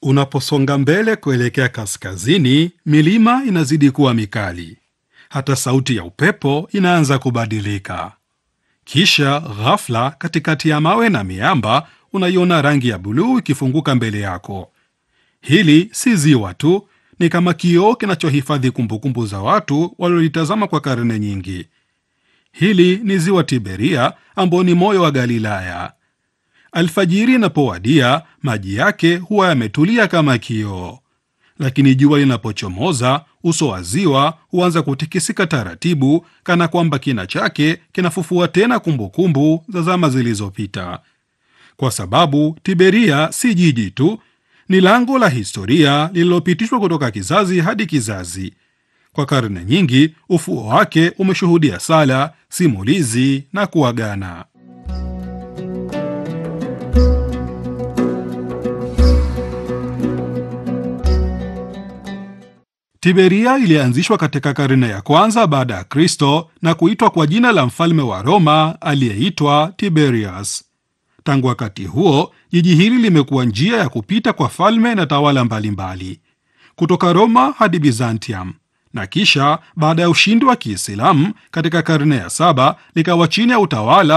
Unaposonga mbele kuelekea kaskazini, milima inazidi kuwa mikali, hata sauti ya upepo inaanza kubadilika. Kisha ghafla, katikati ya mawe na miamba, unaiona rangi ya buluu ikifunguka mbele yako. Hili si ziwa tu, ni kama kioo kinachohifadhi kumbukumbu za watu waliolitazama kwa karne nyingi. Hili ni ziwa Tiberia, ambao ni moyo wa Galilaya. Alfajiri inapowadia, maji yake huwa yametulia kama kioo, lakini jua linapochomoza, uso wa ziwa huanza kutikisika taratibu, kana kwamba kina chake kinafufua tena kumbukumbu za zama zilizopita. Kwa sababu Tiberia si jiji tu, ni lango la historia lililopitishwa kutoka kizazi hadi kizazi. Kwa karne nyingi, ufuo wake umeshuhudia sala, simulizi na kuagana. Tiberia ilianzishwa katika karne ya kwanza baada ya Kristo na kuitwa kwa jina la mfalme wa Roma aliyeitwa Tiberius. Tangu wakati huo, jiji hili limekuwa njia ya kupita kwa falme na tawala mbalimbali kutoka Roma hadi Byzantium, na kisha baada ya ushindi wa Kiislamu katika karne ya saba likawa chini ya utawala